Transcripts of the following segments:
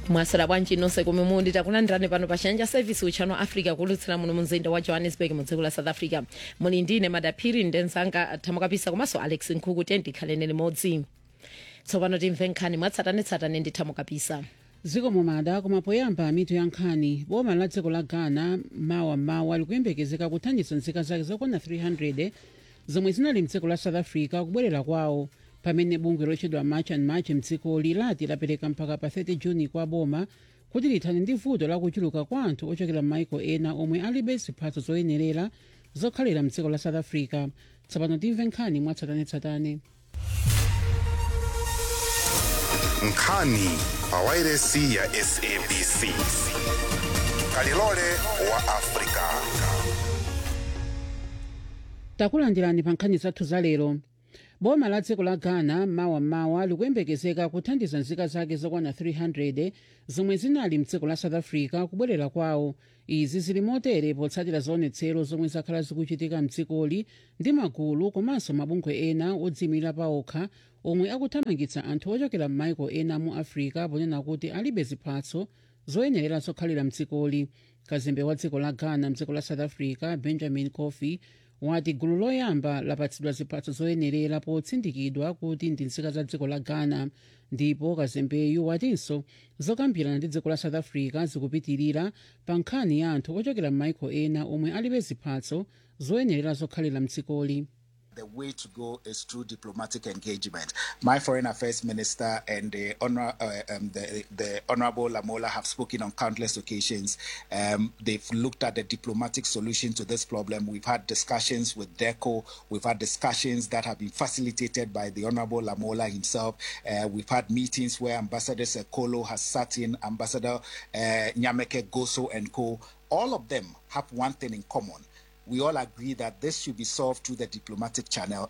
mwasera bwanji nonse kumwe muli takulandirani pano pa chanja service uchano africa kulutsira muno mumzinda wa johannesburg mu dziko la south africa muli ndine madaphiri ndenzanga thamukapisa komanso alex nkhuku tendikhalene limodzi tsopano timve nkhani mwatsatanetsatane ndi thamukapisa dziko momada koma poyamba mitu ya nkhani boma la dziko la ghana mawa mawa likuyembekezeka kuthandiza nzika zake zokwana 300 zomwe zinali mdziko la south africa kubwerera kwawo pamene bungwe lotchedwa march and march mdzikoli lati lapereka mpaka pa 30 juni kwa boma kuti lithane ndi vuto lakuchuluka kwa anthu ochokera m'maiko ena omwe alibe ziphatso zoyenerera zokhalira mdziko la south africa tsopano timve nkhani mwatsatanetsatane nkhani pa wairesi ya sabc kalilole wa afrika takulandirani pa nkhani zathu za lero boma la dziko la ghana mawa likuyembekezeka kuthandiza nzika zake zokwana 300 zomwe zinali mdziko la south africa kubwerera kwawo izi zili motere potsatira zionetsero zomwe zakhala zikuchitika mdzikoli ndi magulu komanso mabungwe ena odziyimira paokha omwe akuthamangitsa anthu ochokera m'maiko ena mu africa ponena kuti alibe ziphatso zoyenerera zokhalira mdzikoli kazembe wa dziko la ghana mdziko la south africa benjamin coffey wati gulu loyamba lapatsidwa ziphatso zoyenerera potsindikidwa kuti ndi nzika za dziko la ghana ndipo kazembeyu watinso zokambirana ndi dziko la south africa zikupitirira pa nkhani ya anthu ochokera m'maiko ena omwe alibe ziphatso zoyenerera zokhalira mdzikoli The way to go is through diplomatic engagement. My foreign affairs minister and the, honor, uh, um, the, the honorable Lamola have spoken on countless occasions. Um, they've looked at the diplomatic solution to this problem. We've had discussions with DECO. We've had discussions that have been facilitated by the honorable Lamola himself. Uh, we've had meetings where Ambassador Sekolo has sat in, Ambassador uh, Nyameke Goso and co. All of them have one thing in common we all agree that this should be solved through the diplomatic channel.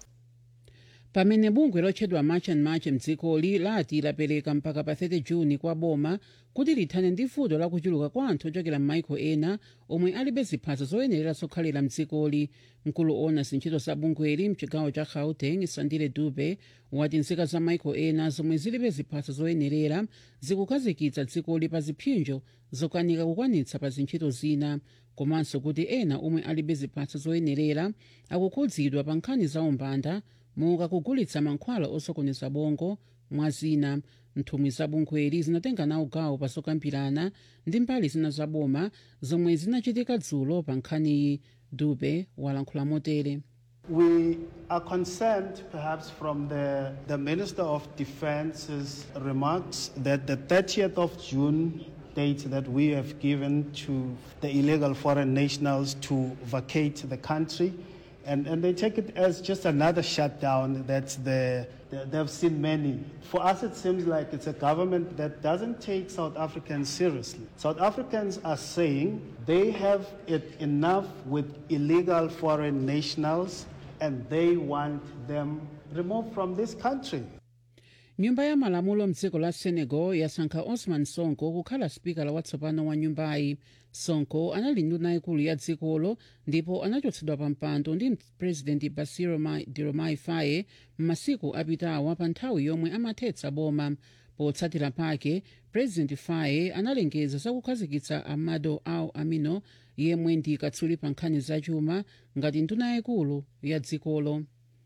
pamene bungwe lotchedwa march and march mdzikoli lati lapereka mpaka pa 30 juni kwa boma kuti lithane ndi vuto lakuchuluka kwa anthu ochokera m'maiko ena omwe alibe ziphatso zoyenerera zokhalira mdzikoli mkulu ona zintchito za bungweli mchigawo cha gauteng sandile dube wati nzika za maiko ena zomwe zilibe ziphatso zoyenerera zikukhazikitsa dzikoli pa ziphinjo zokanika kukwanitsa pa zintchito zina komanso kuti ena omwe alibe ziphatso zoyenerera akukhudzidwa pa nkhani za umbanda monga kugulitsa mankhwala osokoneza bongo mwa zina nthumwi za bungweli zinatenga nawo gawo pa zokambirana ndi mbali zina za boma zomwe zinachitika dzulo pa nkhaniyi dube walankhula motere We are concerned, perhaps, from the, the Minister of Defence's remarks that the 30th of June date that we have given to the illegal foreign nationals to vacate the country. And, and they take it as just another shutdown. That's the, the, they've seen many. For us, it seems like it's a government that doesn't take South Africans seriously. South Africans are saying they have it enough with illegal foreign nationals and they want them removed from this country. nyumba ya malamulo mdziko la senegal yasankha osman sonko kukhala spikala watsopano wa nyumbayi sonko anali nduna ikulu ya dzikolo ndipo anachotsedwa pa mpando ndi president basiro diomaye faye m'masiku apitawa pa nthawi yomwe amathetsa boma potsatira pake president faye analengeza zakukhazikitsa amado au amino yemwe ndi katswiri pa nkhani zachuma ngati nduna yayikulu ya dzikolo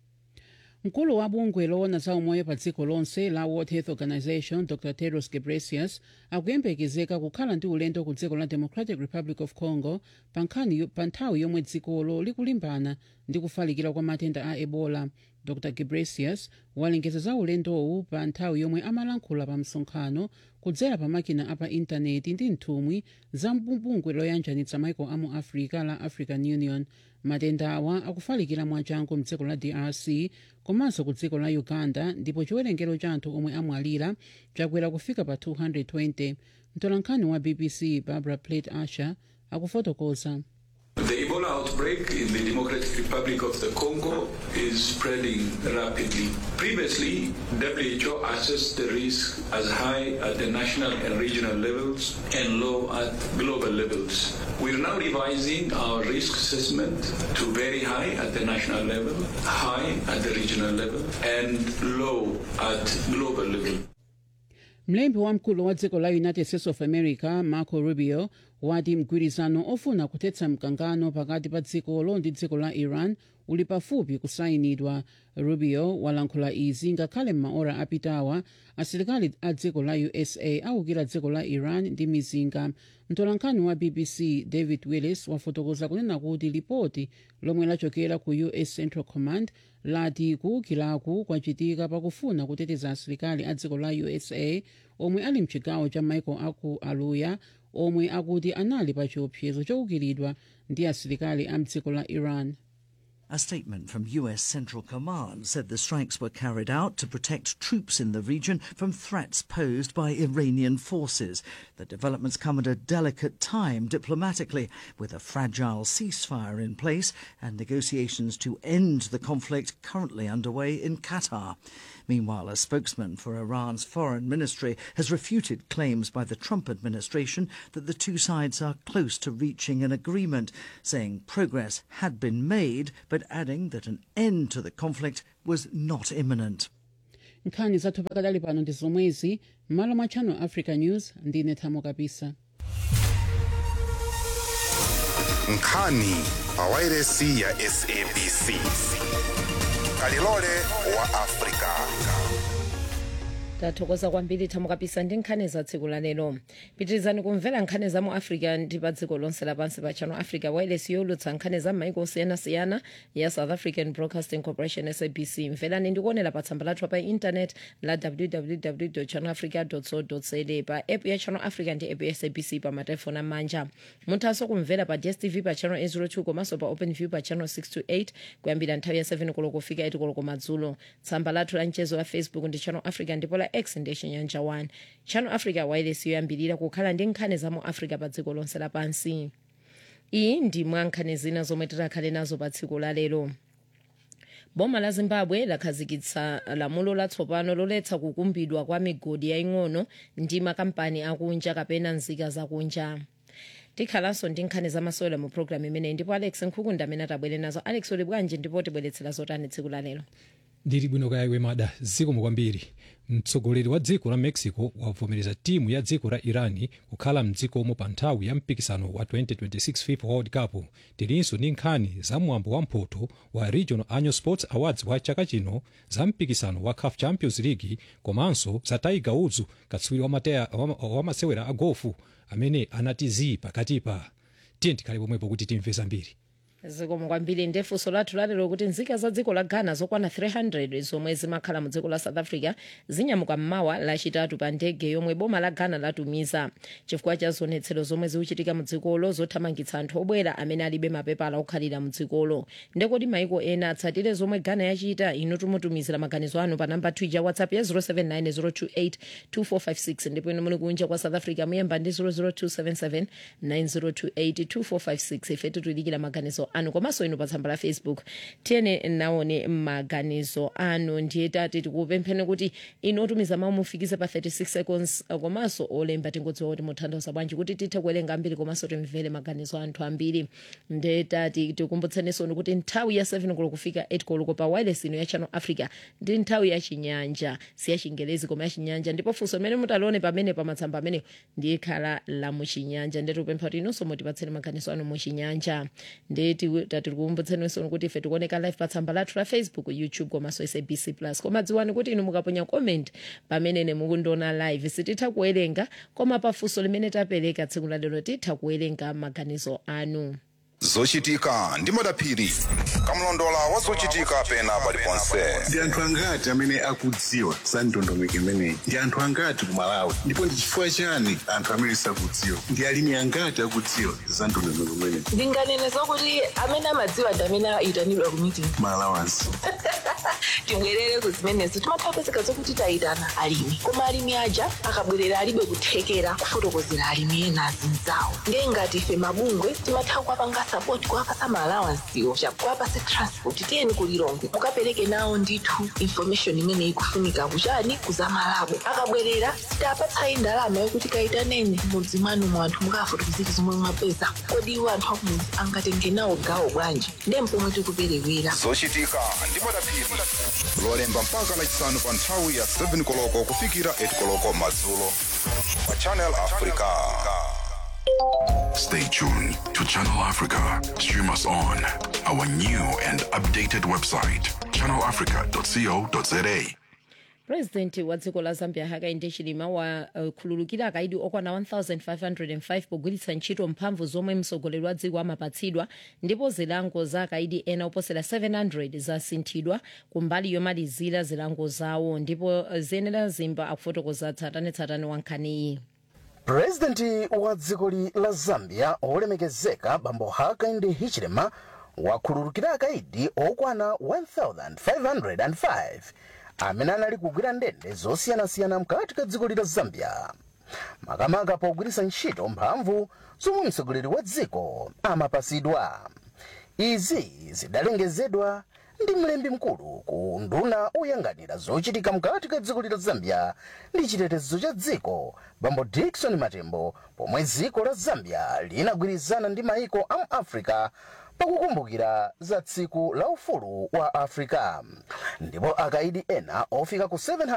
mkulu wa bungwe loona za umoyo pa dziko lonse la world health organization dr tedros ghebreyesus akuyembekezeka kukhala ndi ulendo ku dziko la democratic republic of congo pa nkhani pa nthawi yomwe dzikolo likulimbana ndi kufalikira kwa matenda a ebola dr ghebreyesus walengeza za ulendowu pa nthawi yomwe amalankhula pa msonkhano kudzera pa makina apa intaneti ndi nthumwi za bungwe loyanjanitsa maiko amu africa la african union matenda awa akufalikira mwachangu mdziko la drc komanso ku dziko la uganda ndipo chiwerengero cha anthu omwe amwalira chakwera kufika pa 220 mtolankhani wa bbc barbara plate asher akufotokoza The Ebola outbreak in the Democratic Republic of the Congo is spreading rapidly. Previously, WHO assessed the risk as high at the national and regional levels and low at global levels. We're now revising our risk assessment to very high at the national level, high at the regional level, and low at global level. mlembi wamkulu wa dziko la united states of america marco rubio wati mgwirizano ofuna kuthetsa mkangano pakati pa dzikolo ndi dziko la iran uli pafupi kusayinidwa rubio walankhula izi ngakhale m'maora apitawa asilikali a dziko la usa awukira dziko la iran ndi mizinga mtolankhani wa bbc david willis wafotokoza kunena kuti lipoti lomwe lachokera ku us central command lati kuwukiraku kwachitika pakufuna kuteteza asilikali a dziko la usa omwe ali mchigawo cha michael aku aluya omwe akuti anali pa chiopsezo chowukiridwa ndi asilikali a mdziko la iran A statement from US Central Command said the strikes were carried out to protect troops in the region from threats posed by Iranian forces. The developments come at a delicate time diplomatically, with a fragile ceasefire in place and negotiations to end the conflict currently underway in Qatar. Meanwhile, a spokesman for Iran's foreign ministry has refuted claims by the Trump administration that the two sides are close to reaching an agreement, saying progress had been made, but adding that an end to the conflict was not imminent. nkhani zathu pakadali pano ndi zomwezi m'malo mwa channel africa news ndine thamo kapisa nkhani pawairesi ya sabc kalilole wa afrika tathokoza kwambiri thamo kapisa ndi nkhani za tsiku la lero pitirizani kumvera nkhani za mu africa ndi pa dziko lonse lapansi pa channel africa wireless yolutsa nkhani za m'maiko osiyanasiyana ya south african broadcasting corporation sabc mverani ndikuonera pa tsamba lathu pa intanet la www channel africa co za pa app ya channel africa ndi app ya sabc pa matelefoni amanja muthanso kumvera pa dstv pa channel 802 komanso pa open view pa channel 628 kuyambira nthawi ya 7 koloko kufika 8 koloko madzulo tsamba lathu la mchezo la facebook ndi channel africa ndipo la x ndi chinyanja 1 channel africa wireless yoyambirira kukhala ndi nkhani za mu africa pa dziko lonse lapansi iyi ndi mwa nkhani zina zomwe titakhale nazo pa tsiku la lero boma la zimbabwe lakhazikitsa lamulo latsopano loletsa kukumbidwa kwa migodi yaying'ono ndi makampani akunja kapena nzika zakunja tikhalanso ndi nkhani zamasewera mu programu imeneyi ndipo alex nkhukunda amene atabwere nazo alex uli bwanji ndipo tibweretsera zotani tsiku la lero ndili bwino kaya iwe mada zikomo kwambiri mtsogoleri wa dziko la mexico wavomereza timu ya dziko la irani kukhala mdzikomo pa nthawi ya mpikisano wa 2026 fifa world cup tilinso ndi nkhani za mwambo wa mphoto wa regional annual sports awards wa chaka chino za mpikisano wa caf champions league komanso za tiger woods katswiri wa, mateya- wa, wa masewera a gofu amene anati zii pakatipa tiye tikhale pomwepo kuti timve zambiri zikomo kwambiri ndefunso lathu lalero kuti nzika za dziko la ghana zokwana 300 zomwe zimakhala mu dziko la south africa zinyamuka mmawa lachitatu pa ndege yomwe boma la ghana latumiza chifukwa cha zionetsero zomwe zikuchitika mu dzikolo zothamangitsa anthu obwera amene alibe mapepala okhalira mu dzikolo ndekoti maiko ena atsatire zomwe ghana yachita inu tumutumizira maganizo anu pa namba twitter whatsapp ya 0790282456 ndipo inu muli kunja kwa south africa muyemba ndi 0027790282456 ife titulikira maganizo anu komanso inu pa tsamba la facebook tiyene naone maganizo anu ndiye tati tikupempheni kuti inu otumiza mawu mufikize pa 36 seconds uh, komanso olemba tingodziwa kuti muthandiza bwanji kuti tithe kuwerenga ambiri komanso timvere maganizo anthu ambiri ndiye tati tikumbutseninso kuti nthawi ya 7 koloko kufika 8 koloko pa wireless ino ya channel africa ndi nthawi ya chinyanja si ya chingelezi koma ya chinyanja ndipo funso limene mutalione pamene pamatsamba amene ndiye khala la muchinyanja ndiye tikupempha kuti inunso mutipatseni maganizo anu muchinyanja ndiye ti- tati tikumbutseninso kuti ife tikuoneka live pa tsamba lathu la facebook youtube komanso sabc plus koma dziwani kuti inu mukaponya comment pamene mukundiona live sititha kuwerenga koma pafunso limene tapereka tsiku la lero titha kuwerenga maganizo anu zochitika ndi madaphiri kamlondola wa zochitika pena paliponse ndi anthu angati amene akudziwa za ndondomeko imeneyi ndi anthu angati ku malawi ndipo ndi chifukwa chani anthu amene sakudziwa ndi alimi angati akudziwa za ndondomeko imeneyi ndinganene zokuti amene amadziwa ndi amene ayitanidwa ku meeting malawansi tibwerere ku zimenezo timatha kupezeka zokuti tayitana alimi koma alimi aja akabwerera alibe kuthekera kufotokozera alimi ena azinzawo ndiye ngati ife mabungwe timatha kuwapanga sapoti kuwapasa maalawansiwo kuwapasa transport tiyeni kulilongwe mukapereke nawo ndithu information imene ikufunika kuchani kuzamalabo akabwerera sitapatsayi ndalama yokuti kayitaneni mudzi mwanu mu anthu mukafotokozera zomwe mwapeza kodi iwo anthu akumudzi angatenge nawo gawo bwanji ndiye mpomwe tikuperewera zochitika ndi madaphiri lolemba mpaka lachisanu pa nthawi ya 7 koloko kufikira 8 koloko madzulo pa channel africa Stay tuned to Channel Africa. Stream us on our new and updated website, channelafrica.co.za. purezidenti wa dziko la zambia hakainde hichilema wakhululukira uh, akaidi okwana 1505 pogwiritsa ntchito mphamvu zomwe mtsogoleri wa dziko amapatsidwa ndipo zilango za akaidi ena oposera 700 zasinthidwa kumbali yomalizira zilango zawo ndipo uh, zenera zimba akufotokoza tsatanetsatane wa nkhaniyi purezidenti wa dziko la zambia olemekezeka bambo hakainde hichilema wakhululukira akaidi okwana 1505 amene anali kugwira ndende zosiyanasiyana mkati ka dziko la zambia makamaka pogwiritsa ntchito mphamvu zomwe mtsogoleri wa dziko amapasidwa izi zidalengezedwa ndi mlembi mkulu ku nduna oyang'anira zochitika mkati ka dziko la zambia ndi chitetezo cha dziko bambo dickson matembo pomwe dziko la zambia linagwirizana ndi maiko a mu africa pakukumbukira za tsiku la ufulu wa africa ndipo akaidi ena ofika ku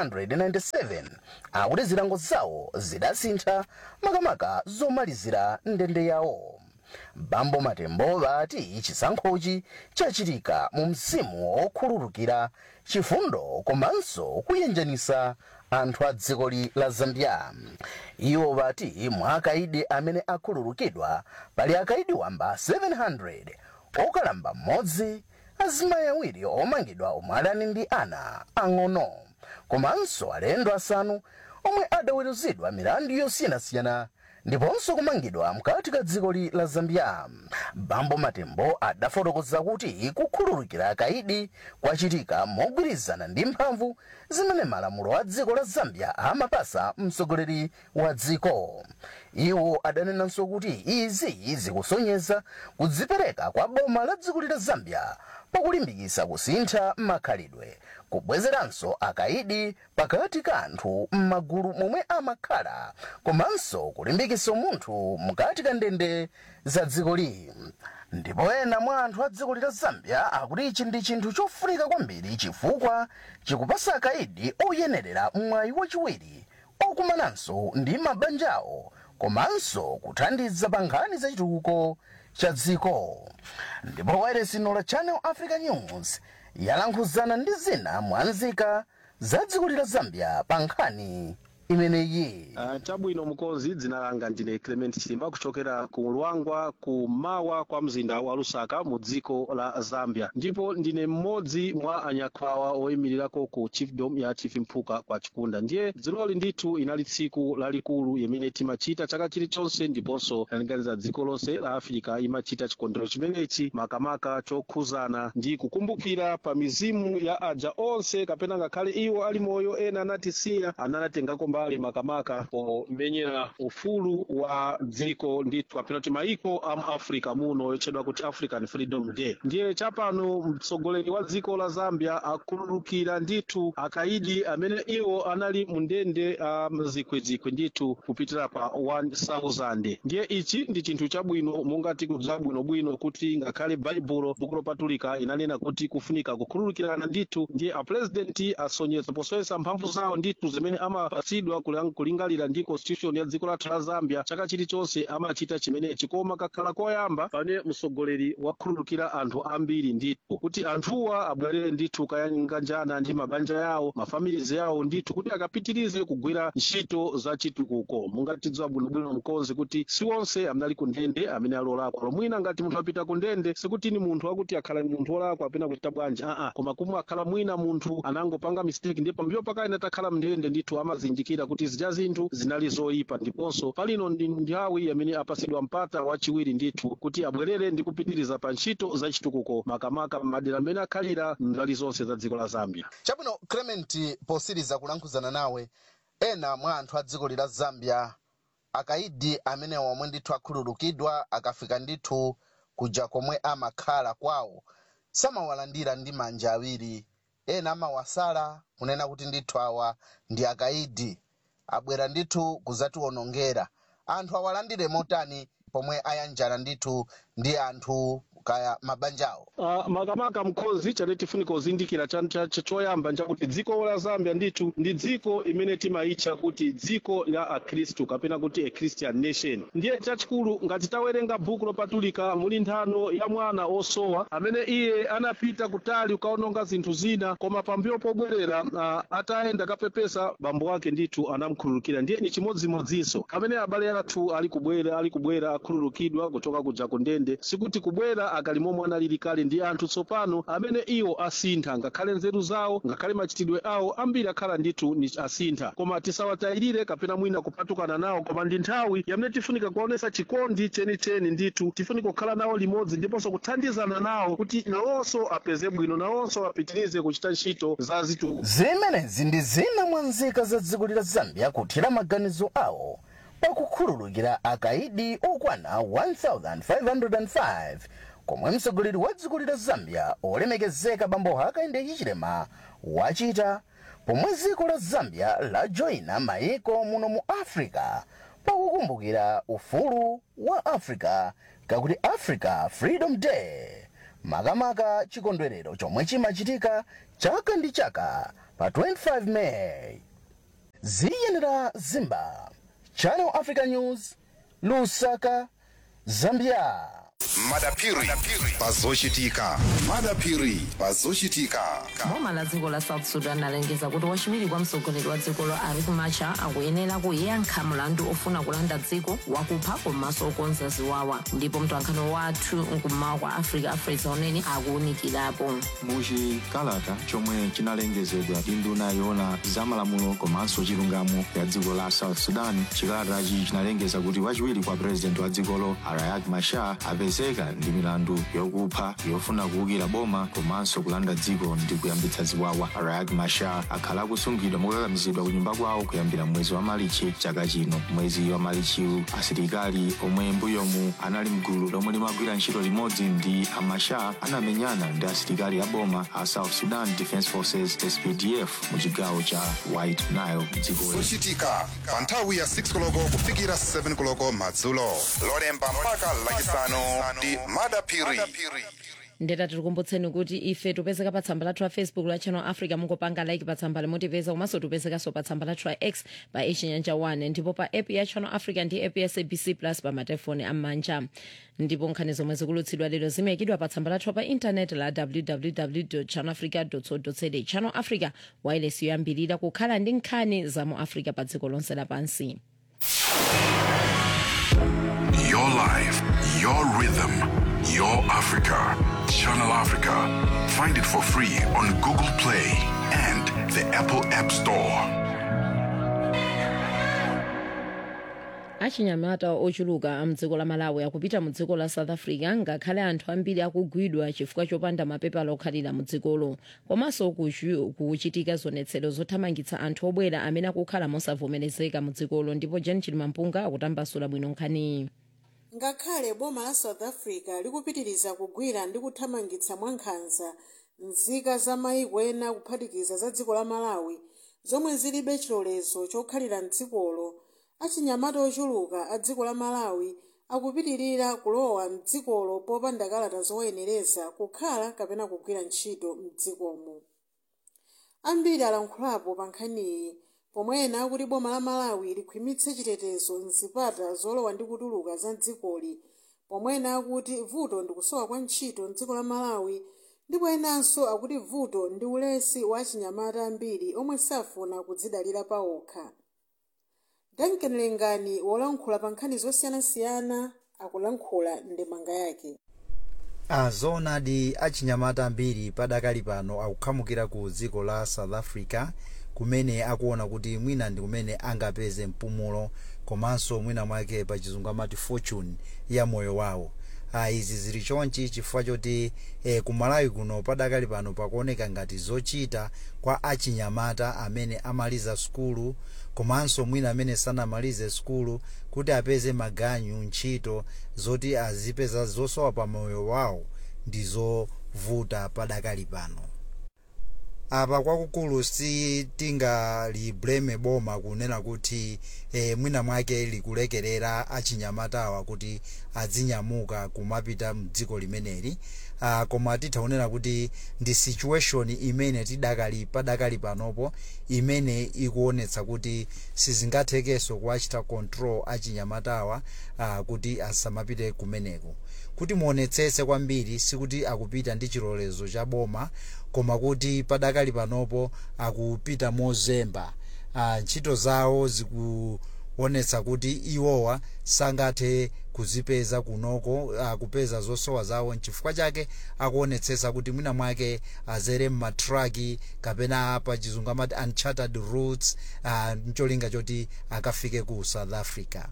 797 akuti zilango zawo zidasintha makamaka zomalizira ndende yawo bambo matembo vati chisankhochi chachitika mu mzimu wokhululukira chifundo komanso kuyenjanisa anthu a dziko la zambia iwo vati mwa akaidi amene akhululukidwa pali akaidi wamba 700 okalamba mmodzi azimayi awiri omangidwa omwe adani ndi ana ang'ono komanso alendo asanu omwe adaweruzidwa milandu yosiyanasiyana ndiponso kumangidwa mkati ka dziko la zambia bambo matembo adafotokoza kuti kukhululukira akaidi kwachitika mogwirizana ndi mphamvu zimene malamulo a dziko la zambia amapasa mtsogoleri wa dziko iwo adanenanso kuti izi zikusonyeza kudzipereka kwa boma la dziko la zambia pakulimbikitsa kusintha makhalidwe kubwezeranso akaidi pakati ka anthu m'magulu momwe amakhala komanso kulimbikitsa munthu mkati ka ndende za dzikoli ndipo ena mwa anthu a dziko la zambia akuti ichi ndi chinthu chofunika kwambiri chifukwa chikupasa akaidi oyenerera mwayi wachiwiri okumananso ndi mabanja awo komanso kuthandiza pa nkhani za chitukuko cha dziko ndipo wayeresino la channel africa news yalankhuzana ndi zina mwanzika za dziko la zambia pa nkhani imeneyi uh, chabwino mukonzi dzina langa ndine clement chilimba kuchokera ku lwangwa ku mawa kwa mzinda wa lusaka mu dziko la zambia ndipo ndine mmodzi mwa anyakwawa oyimirirako ku chiefdom ya chief mphuka kwa chikunda ndiye dziloli ndithu inali tsiku lalikulu imene timachita chaka chilichonse ndiponso lalinganiza dziko lonse la afirika imachita chikondwerero chimenechi makamaka chokhuzana ndi kukumbukira pa mizimu ya aja onse kapena ngakhale iwo ali moyo ena anatisiya ananatengako mbali makamaka pomenyera ufulu wa dziko ndithu kapena kuti maiko a mu africa muno yotchedwa kuti african freedom day ndiye chapano mtsogoleri wa dziko la zambia akhululukira ndithu akaidi amene iwo anali mu ndende a mzikwezikwe ndithu kupitira pa 1000 ndiye ichi ndi chinthu chabwino mungati zabwinobwino kuti ngakhale baibulo buku lopatulika inanena kuti kufunika kukhululukirana ndithu ndiye apurezidenti asonyeza posonyesa mphamvu zawo ndithu zimene amapatsidwa kulang- kulingalira ndi constitution ya dziko lathu la zambia chaka chilichonse amachita chimenechi koma kakhala koyamba pane mtsogoleri wakhululukira anthu ambiri ndithu kuti anthuwa abwerere ndithu kayanganjana ndi mabanja yawo mafamilizi yawo ndithu kuti akapitirize kugwira ntchito za chitukuko mungatidziwa bwinobwino mkonzi kuti si onse amene ali ku ndende amene alolakwa lomwina ngati munthu apita ku ndende sikuti ni munthu akuti akhala ni munthu olakwa apena kuchita bwanji aa koma kumwe akhala mwina munthu anangopanga mistake ndipo pambuyo pakaina takhala mndende ndithu amazindikira kuti zija zinthu zinali zoyipa ndiponso palino ndi nthawi amene apasidwa mpata wachiwiri ndithu kuti abwerere ndi kupitiriza pa ntchito za chitukuko makamaka m'madera amene akhalira mbali zonse za dziko la zambia chabwino clement posiriza kulankhuzana nawe ena mwa anthu a dziko la zambia akaidi amene omwe ndithu akhululukidwa akafika ndithu kuja komwe amakhala kwawo samawalandira ndi manja awiri ena amawasala kunena kuti ndithu awa ndi akaidi abwera ndithu kuzatiwonongera anthu awalandire motani pomwe ayanjana ndithu ndi anthu kaya mabanjawo Uh, makamaka mkhozi chane tifunika kuzindikira cha- cha- cha- choyamba nchakuti dziko la zambia ndithu ndi dziko imene timayitcha kuti dziko la akhristu kapena kuti a christian nation ndiye chachikulu ngati tawerenga bhuku lopatulika muli nthano ya mwana osowa amene iye anapita kutali kukaononga zinthu zina koma pambuyo pobwerera uh, atayenda kapepesa bambo ake ndithu anamkhululukira ndiye ni chimodzimodzinso amene abale athu ali kubwera ali kubwera akhululukidwa kuchoka kuja ku ndende sikuti kubwera akali momwe analili kale ndi anthu tsopano amene iwo asintha ngakhale nzeru zawo ngakhale machitidwe awo ambiri akhala ndithu ni asintha koma tisawatayirire kapena mwina kupatukana nawo koma ndi nthawi yamene tifunika kuonesa chikondi chenicheni ndithu tifunika kukhala nawo limodzi ndiponso kuthandizana nawo kuti nawonso apeze bwino nawonso apitirize kuchita ntchito za zitu zimenezi ndi zina mwa nzika za dziko la zambia kuthira maganizo awo pakukhululukira akaidi okwana 1505 komwe mtsogoleri wa dziko la zambia olemekezeka bambo hakainde hichilema wachita pomwe dziko la zambia lajoyina mayiko muno mu africa pakukumbukira ufulu wa africa kakuti africa freedom day makamaka chikondwerero chomwe chimachitika chaka ndi chaka pa 25 meyi ziyenera zimba channel africa news lusaka zambia madapiri pazochitika madapiri pazochitika boma la dziko la south sudan alengeza kuti wachiwiri kwa mtsogoleri wa dzikolo riek machar akuyenera kuyankha mlandu ofuna kulanda dziko wakupha komanso okonza ziwawa ndipo mtolankhani wathu mkummawa kwa africa afresa unene akuwunikirapo muchikalata chomwe chinalengezedwa ndi nduna yoona zamalamulo komanso chilungamo ya dziko la south sudan chikalatachi chinalengeza kuti wachiwiri kwa purezidenti wa dzikolo riek machar apezeka ndi milandu yokupha yofuna kuwukira boma komanso kulanda dziko ndi kuyambitsa ziwawa riek machar akhala akusungidwa mokakamizidwa ku nyumba kwawo kuyambira mwezi wa malichi chaka chino mwezi wa malichiwu asilikali omwe mbuyomu anali mgulu lomwe limagwira ntchito limodzi ndi amachar anamenyana ndi asilikali a boma a south sudan defense forces spdf mu chigawo cha white nile dziko zochitika pa nthawi ya 6 koloko kufikira 7 koloko madzulo lolemba mpaka lachisanu ndi madapiri ndeta tikukumbutseni kuti ife tupezeka pa tsamba lathu la facebook la channel africa mungopanga like pa tsamba limotipeza komanso tupezekanso pa tsamba lathu la x pa echinyanja 1 ndipo pa app ya channel africa ndi app ya sabc plus pa matelefoni am'manja ndipo nkhani zomwe zikulutsidwa lero zimayikidwa pa tsamba lathu pa intaneti la www channel africa co za channel africa wireless yoyambirira kukhala ndi nkhani za mu africa pa dziko lonse lapansi Your life, your rhythm, your Africa. Channel Africa. Find it for free on Google Play and the Apple App Store. achinyamata ochuluka amdziko la malawi akupita mu dziko la south africa ngakhale anthu ambiri akugwidwa chifukwa chopanda mapepala okhalira mu dzikolo komanso kuchu- kuchitika zionetsero zothamangitsa anthu obwera amene akukhala mosavomerezeka mu dzikolo ndipo jen chilimampunga akutambasula bwino nkhaniyi ngakhale boma la south africa likupitiriza kugwira ndi kuthamangitsa mwankhanza nzika za mayiko ena kuphatikiza za dziko la malawi zomwe zilibe chilolezo chokhalira mdzikolo achinyamata ochuluka a dziko la malawi akupitirira kulowa mdzikolo popanda kalata zowayenereza kukhala kapena kugwira ntchito mdzikomo ambiri alankhulapo pa nkhaniyi pomwe ena akuti boma la malawi likhwimitse chitetezo mzipata zolowa ndi kutuluka za dzikoli pomwe ena akuti vuto ndi kusowa kwa ntchito mdziko la malawi ndipo enanso akuti vuto ndi ulesi wa achinyamata ambiri omwe safuna kudzidalira pawokha duncan lengani wolankhula pa nkhani zosiyanasiyana akulankhula ndemanga yake azoonadi achinyamata ambiri padakali pano akukhamukira ku dziko la south africa kumene akuona kuti mwina ndi kumene angapeze mpumulo komanso mwina mwake pa chizungu amati fortune ya moyo wawo ah, izi zili chonchi chifukwa choti eh, kumalawi kuno padakali pano pakuoneka ngati zochita kwa achinyamata amene amaliza sukulu komanso mwina amene sanamalize sukulu kuti apeze maganyu ntchito zoti azipeza zosowa pa moyo wawo ndi zovuta padakali pano apa kwakukulu sitingaliblame boma kunena kuti eh, mwina mwake likulekerera achinyamatawa kuti adzinyamuka kumapita mdziko limeneli uh, koma titha kunena kuti ndi situation imene tidakali padakali panopo imene ikuonetsa kuti sizingathekenso kuwachita control achinyamatawa uh, kuti asamapite kumeneko kuti muonetsetse kwambiri sikuti akupita ndi chilolezo cha boma koma kuti padakali panopo akupita mozemba uh, ntchito zawo zikuonetsa kuti iwowa sangathe kuzipeza kunoko uh, kupeza zosowa zawo nchifukwa chake akuonetsetsa kuti mwina mwake azere mmatraki kapena pa chizungu amati uncharted routes uh, ncholinga choti akafike ku south africa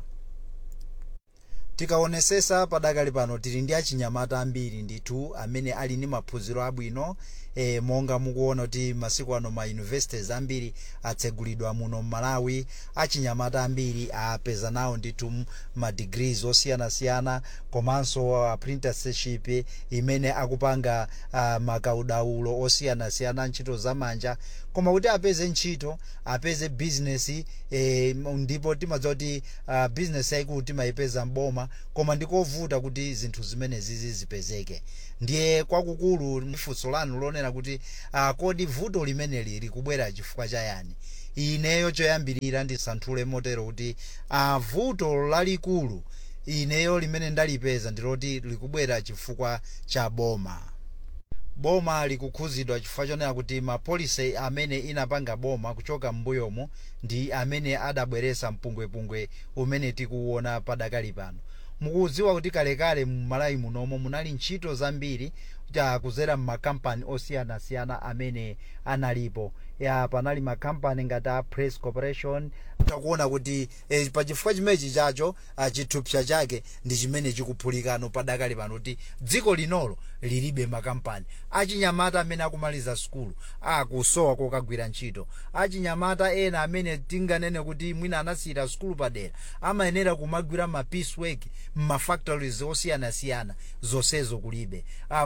tikaonesesa padakali pano tili ndi achinyamata ambiri ndithu amene ali ndi maphunziro abwino e, monga mukuona kuti masiku ano ma universities ambiri atsegulidwa muno mmalawi achinyamata ambiri apeza nawo ndithu ma degrees osiyanasiyana komanso apprenticeship imene akupanga uh, makaudaulo osiyanasiyana ntchito zamanja koma kuti apeze ntchito apeze business e, ndipo timadziwa kuti uh, business yayikulu timayipeza mboma koma ndikovuta kuti zinthu zimenezi zipezeke ndiye kwakukulu funso lanu lonena kuti uh, kodi vuto limeneli likubwera chifukwa chayani ineyo choyambirira ndisanthule motero kuti uh, vuto lalikulu ineyo limene ndalipeza ndiloti likubwera chifukwa cha boma boma likukhuzidwa chifukwa chonena kuti mapolisi amene inapanga boma kuchoka m'mbuyomu ndi amene adabweresa mpungwepungwe umene tikuwona padakali pano mukudziwa kuti kalekale mmalawi munomo munali ntchito zambiri kuzera mmakampani osiyanasiyana amene analipo ya panali makampani ngati a press corporation takuona kuti eh, pachifukwa chimenechi chacho ah, chithupsa chake ndi chimene chikuphulikano padakali pano kuti dziko linolo lilibe makampani achinyamata amene akumaliza sukulu akusowa kokagwira ntchito achinyamata ena amene tinganene kuti mwina anasiyira sukulu padera amayenera kumagwira ma piece work mmafactories osiyanasiyana zonsezo kulibe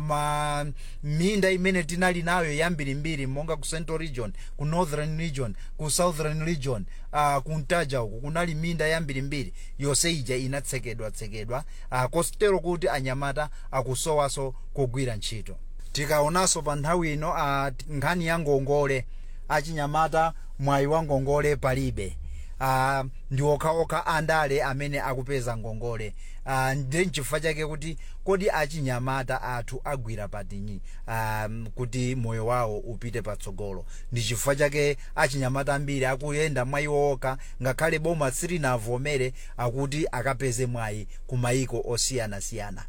ama minda imene tinali nayo yambirimbiri monga ku central region ku northern region ku southern region uh, kuntaja uku kunali minda yambirimbiri yonse ija inatsekedwa tsekedwa uh, kostero kuti anyamata akusowaso kugwira ntchito tikaonanso pa nthawi ino uh, nkhani ya ngongole achinyamata mwayi wa ngongole palibe uh, ndi okhaokha andale amene akupeza ngongole uh, ndi nchifukwa chake kuti kodi achinyamata athu agwira patinyi um, kuti moyo wawo upite patsogolo ndi chifukwa chake achinyamata ambiri akuyenda mwayi okha ngakhale boma silinavomere akuti akapeze mwayi ku mayiko osiyanasiyana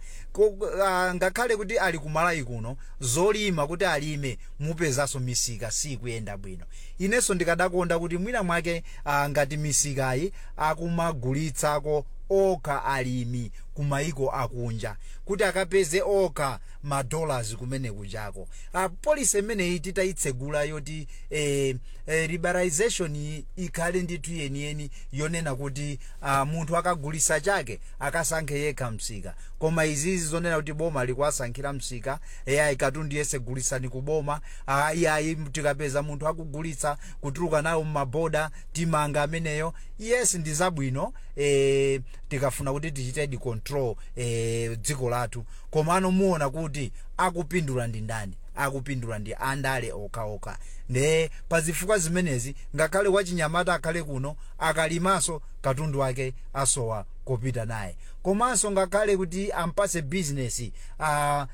uh, ngakhale kuti ali kumalawi kuno zolima kuti alime mupezanso misika sikuyenda bwino inenso ndikadakonda kuti mwina mwake uh, ngati misikayi akumagulitsako okha alimi kumayiko akunja kuti akapeze okha madollars kumene kuchako uh, polisi imeneyi titayitsegula yoti eh, eh, liberalization ikhale ndithu yeniyeni yonena kuti uh, munthu akagulisa chake akasankhe yekha msika koma izizi zonena kuti boma likuwasankhira msika eyayi katundu yese gulisani ku boma uh, iyayi tikapeza munthu akugulitsa kutuluka nayo mmaboda timanga ameneyo yes ndi zabwino eh, tikafuna kuti tichite control eh, dziko lathu komano muona kuti akupindula ndi ndani akupindula ndi andale okhaokha nde pazifukwa zimenezi ngakhale wachinyamata akhale kuno akalimaso katundu wake asowa kopita naye komanso ngakhale kuti ampase bizinesi uh,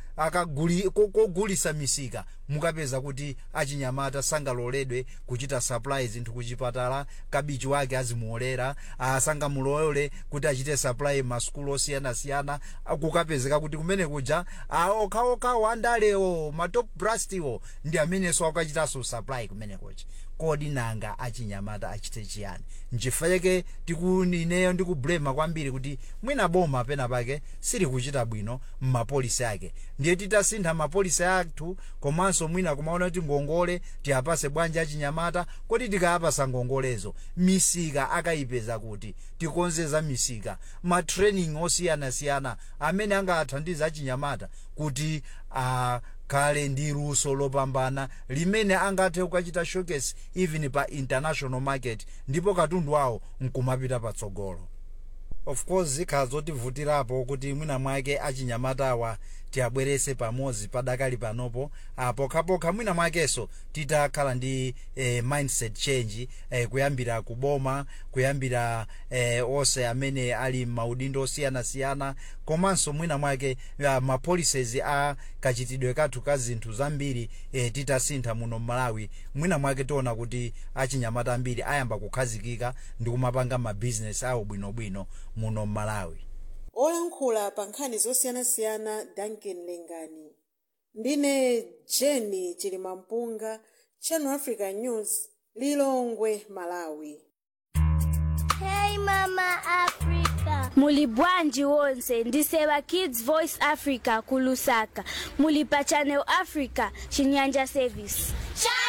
kogulisa misika mukapeza kuti achinyamata sangaloledwe kuchita supply zinthu kuchipatala kabichi wake azimuolera uh, sangamulole kuti achite supply masukulu osiyanasiyana kukapezeka kuti kumene kuja uh, okhaokhawo andalewo matop brastiwo ndi amenenso akachitanso supply kumene kuja kodi nanga achinyamata achite chiyani nchifukwa chake tikunineyo ndikublema kwambiri kuti mwina boma pena pake sili kuchita bwino mmapolisi ake ndiye titasintha mapolisi athu komanso mwina kumaona kuti ngongole tiyapase bwanji achinyamata kodi tikayapasa ngongolezo misika akayipeza kuti tikonzeza misika matraining osiyanasiyana amene angathandize achinyamata kuti uh, khale ndi luso lopambana limene angathe kukachita showcase even pa international market ndipo katundu wawo nkumapita patsogolo of course zikhala zotivutirapo kuti mwina mwake achinyamatawa tiabwerese pamodzi padakali panopo ah, pokhapokha mwina mwakenso titakhala ndi eh, mindset change eh, kuyambira kuboma kuyambira eh, onse amene ali maudindo osiyanasiyana komanso mwina mwake ah, ma policies a kachitidwe kathu ka zinthu zambiri eh, titasintha muno mmalawi mwina mwake tiona kuti achinyamata ambiri ayamba kukhazikika ndi kumapanga mabizinesi awo bwinobwino muno mmalawi olankhula pa nkhani zosiyanasiyana duncan lengani ndine jeni chilimampunga channel africa news lilongwe malawi Hey Mama Africa. Muli bwanji wonse ndiseva Kids Voice Africa kulusaka. Muli pa Channel Africa Chinyanja Service. Channel